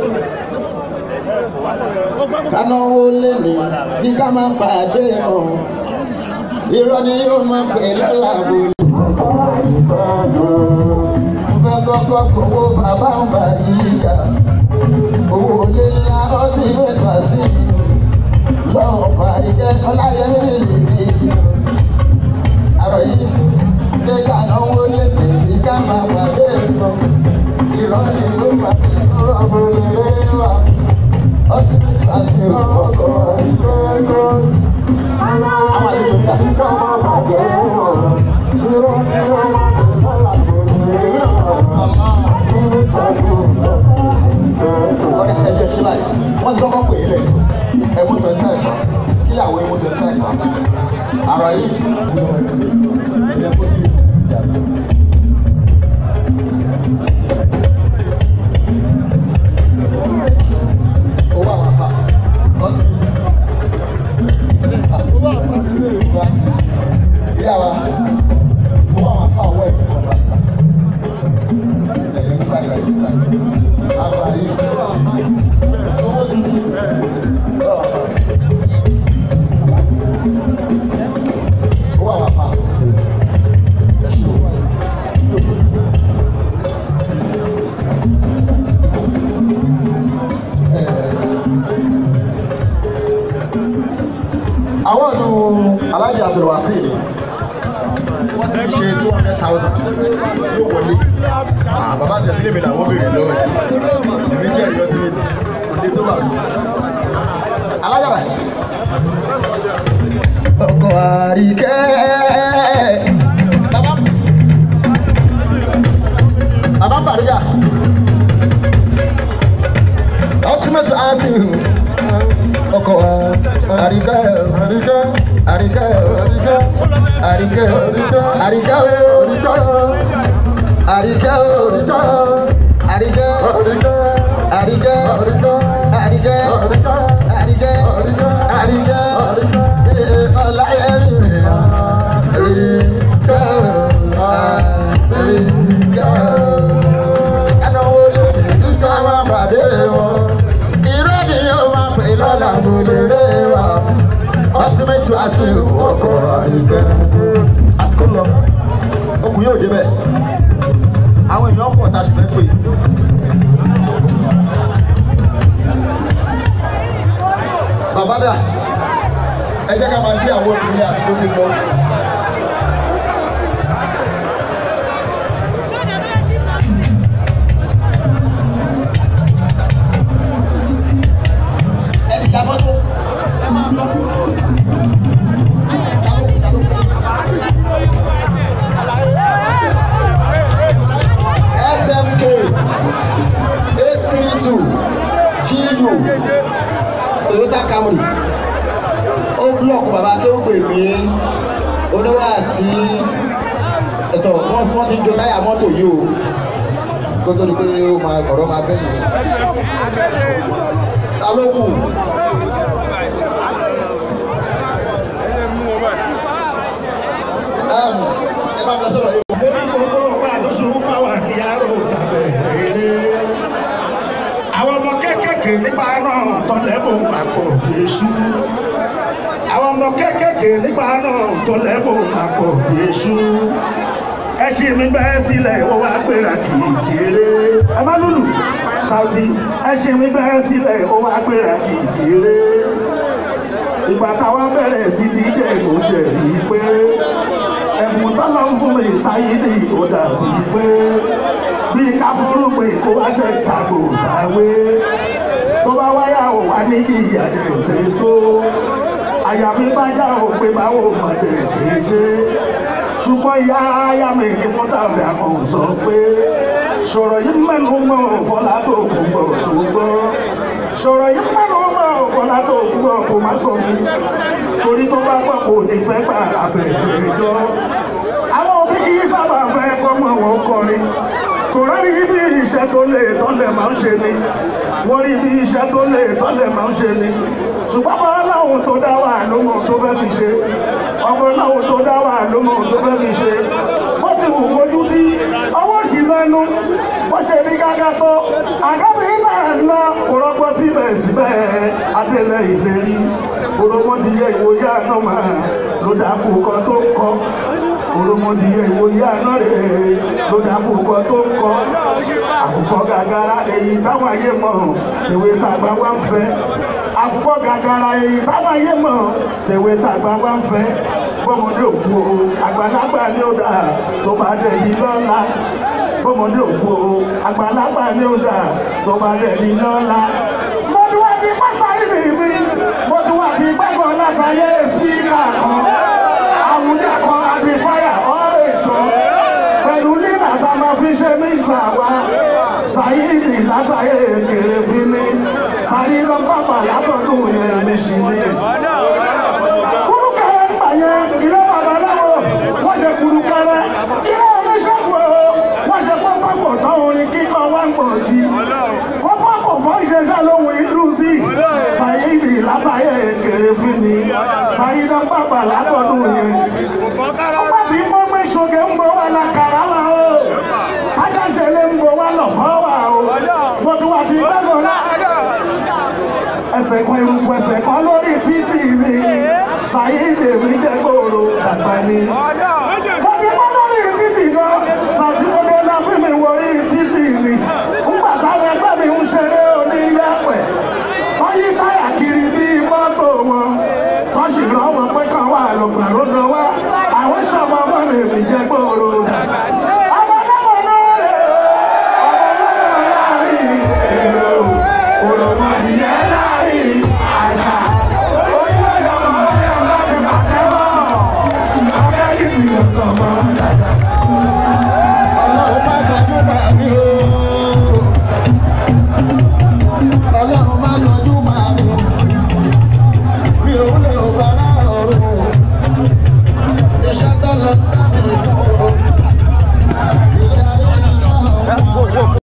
kánáwó lé ní bí ká máa ń pàdé mọ́ irọ́ ni yóò máa pè lọ́la bò ní. mo fẹ́ kọ́kọ́ gbowó bàbá ń bà níyà owó lé ńlá ọtí mẹ́fà sí lọ́wọ́ pàdé ọláyẹmí lè ní àrò yìí sí pé kánáwó lé ní bí ká máa pàdé mọ́ irọ́ ni yóò máa pè lọ́la bò ní ọtí mẹ́fà sí ọkọ̀ ìgbẹ́kọ̀. Àwọn àlejò ń dà. Ọ̀rẹ́ ẹ̀jẹ̀ ṣí láì, wọ́n ti kọ́kọ́ pè é lẹ̀, ẹ̀mú twenty five fa, kíyàwó ẹ̀mú twenty five fa. Àrà yìí sì ẹ̀jẹ̀ kó tí ì jà lọ. Owó àwọn afa, ọtí ìyá wa owó àwọn afa ọwọ́ ẹ̀ kọ́ bá ta ẹ̀yẹ nípa ìgbà yìí ta àwọn àyè owó tuntun owó àwọn afa ẹ̀ṣin owó àwọn ọdún alájì abdulwasi ni wọ́n ti ṣe two hundred thousand yóò wọlé Ah, bàbá àti ẹ̀sìn lèmi làwọn béèrè lọ́wọ́ ẹ̀ èmi jẹ́ ẹ̀yọ́ tí méjì òde tó wà lóyún. alájàrà ọkọ̀ àríkẹ́ bàbá bàbá ń bàrígà ultimate answer ọkọ̀ àríkẹ́ àríkẹ́ àríkẹ́ àríkẹ́ àríkẹ́ àríkẹ́ àríkẹ́ àríkẹ́ àríkẹ́ àríkẹ́ àríkẹ́ àríkẹ́ ọláyẹmí àríkẹ́ àríkẹ́ ẹnáwó lóde nígbà máa pàdé wọn irọ́ ni yóò máa pè lọ́la mo lè rè wá ultimate wàásù ọkọ̀ àríkẹ́ àsìkò lọ okùn yóò débẹ̀ àwọn èèyàn pọ̀ tá a ṣe fẹ́ pè. bàbá dà ẹ jẹ́ ká máa gbé àwọn obìnrin àsìkò sí lọ. ẹ ti dábọ́ tó ẹ máa lọ. Dáló, dáló, SMK eight three two GU Toyota Camry ó blọọkù bàbá tó pè mí oníwà sí ẹ̀tọ́ wọ́n wọ́n ti ń jọ táyà mọ́tò yìí o kó tó di pé ó máa ọ̀rọ̀ máa bẹ́yìn ta ló kù Em, ẹ bá mi lọ sọ̀rọ̀ yìí. àwọn ọmọ kéékèèké nípa náà tọ́lẹ́bù àpò yéṣu àwọn ọmọ kéékèèké nípa náà tọ́lẹ́bù àpò yéṣu ẹṣin mi bẹ́ sílẹ̀ ó wá gbéra kìkìrè ẹ má lùlù Saoty ẹṣin mi bẹ́ sílẹ̀ ó wá gbéra kìkìrè ìgbà táwa bẹ̀rẹ̀ sí ní jẹ́ ìmúṣẹ yìí pé ẹ̀bùn tọ́lọ́ fún mi sáyé ní ó dàbí pé bí ká fúrú pé kó wá ṣe tàgbò tàwé tó bá wáyà ò wá ní ìyá ní òṣèṣó àyà mi bá já ò pé báwo mọ̀dé ṣe ṣe ṣùgbọ́n ìyá ayá mi ní fọ́tàbí àkọ́hùn sọ pé sọ̀rọ̀ yìí mẹ́nu mọ́ fọlá tó kù gbọ́ ṣùgbọ́n sọ̀rọ̀ yìí mẹ́nu mọ́ fọlá tó kù gbọ́ kò má sọ mi torí tó bá pọ̀ kò ní fẹ́ gbà abẹ́rẹ́ jọ. àwọn òbí kì í sábà fẹ́ kọ́mọ wọn kọrin kò rárí bí iṣẹ́ tó lè tọ́lẹ̀ máa ń ṣe ni wọ́n rí bí iṣẹ́ tó lè tọ́lẹ̀ máa ń ṣe ni ṣùgbọ́n bá láwọn tó dá wà ló mọ̀ tó fẹ́ fi ṣe ọmọ láwọn tó dá wà ló mọ̀ tó fẹ́ fi ṣe wọ́n ti wù kojú bí ọwọ́ sì mẹ́nu wọ́n ṣe ní gágá tó àgábìrin náà ńlá kò rọ́pọ̀ síbẹ̀síbẹ̀ adélẹ̀ ìlérí òròmọdìyẹ ìwòye àná máa ló dákú kan tó ń kọ́ òròmọdìyẹ ìwòye àná rẹ̀ ló dákú kan tó ń kọ́ àkùkọ gàgàrà èyí táwọn ayé mọ̀ ìwé tàgbà wá ń fẹ́ àkùkọ gàgàrà èyí táwọn ayé mọ̀ ìwé tàgbà wá ń fẹ́ bọ́mọdé òkú o àgbàlagbà ni ó dà tó bá dẹ̀ yí lọ́la bọ́mọdé òkú o àgbàlagbà ni ó dà tó bá dẹ̀ yí lọ́la. mo ti wá ti pásá ìbí mi mo ti wá ti gbẹ́gàn látàyè spíkà kan àwùjá kan àbífáyà ọ́rẹ́jì kan pẹ̀lú nínà tá a máa fi ṣe ní ìsàwá sàyíìdì látàyè kéré fi ní sàyí lọ pápá látọ̀dún yẹn ní sí ní. kúrúkẹrẹ nígbà yẹn ilé babaláwo wọ́n ṣe kúrúkẹrẹ ilé oníṣègùn o wọ́n ṣe pọ́npọ́pọ̀ tán orin kíkọ wá ń pọ̀ sí i. wọ́n fọ́kọ̀ fọ́ ìṣẹ̀ṣẹ̀ lóhùn ìlú sí i. sàyíìdì látàyè kéré fi ní sàyí lọ pápá látọ̀dún yẹn. ọgbà tí mo gbé ṣoge ń bọ̀ wà lákàrà wà o ajáṣẹ́lẹ̀ ń bọ̀ wá lọ mọ́ wà o wọ́n tún wà tí gbẹ́gàn náà ẹsẹ̀ kan eruku ẹsẹ̀ kan lórí títì mi ṣàyíǹde mi jẹ́ gbòòrò dàgbà ni. wọ́n ti mọ́ lórí títì gan ṣàtìmọ́lé lábí mi wọrí títì mi ńgbà táwọn ẹgbẹ́ mi ń ṣeré oníyàpẹ̀ wọ́n yí táyà kiri bí mọ́tò wọn wọ́n sì rán wọn pé kàn wà lọ́gbà ló lọ wá àwọn ṣọmọ ọmọ mi mi jẹ́ gbòòrò dàgbà. ọmọ náà náà rè ọmọ náà láàrin èrò òròmọ ìyẹn láàrin àṣà orílẹ̀-èdè ọmọ ọmọ ọmọ ọmọ ọmọ ọmọ ọmọ ọmọ ọmọ ọmọ ọmọ ọmọ